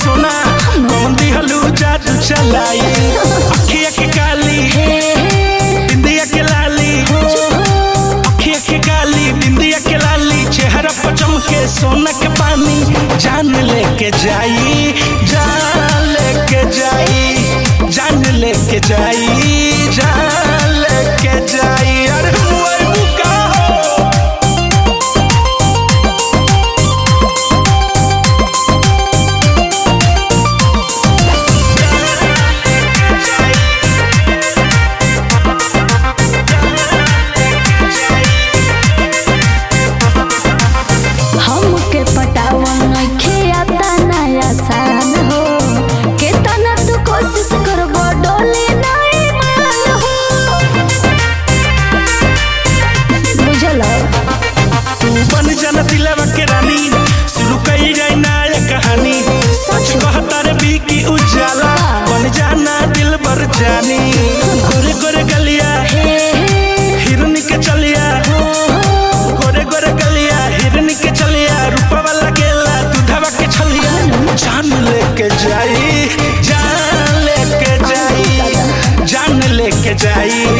सोना कौन दिहलू जादू चलाई अखिया के काली बिंदिया के लाली अखिया के काली बिंदिया के लाली चेहरा पर चमके सोना के पानी जान लेके जाई जान लेके जाई जान लेके जाई जान लेके जाई अरे हुए मुका हो हमके पटावन नइखे आता नया सान हो केतना तू कोशिश करबो डोली नहीं मान हो बुझल तू बन जाना दिलवा के रानी शुरू कई जाए नया कहानी सच कहता रे बी की उजाला बन जाना दिल भर जानी गोरे गोरे गलिया हे हिरन के चलिया गोरे गोरे गलिया हिरन के चलिया रूपवा लगेला दूधवा के छलिया जान लेके जाई जान लेके जाई जान लेके जाई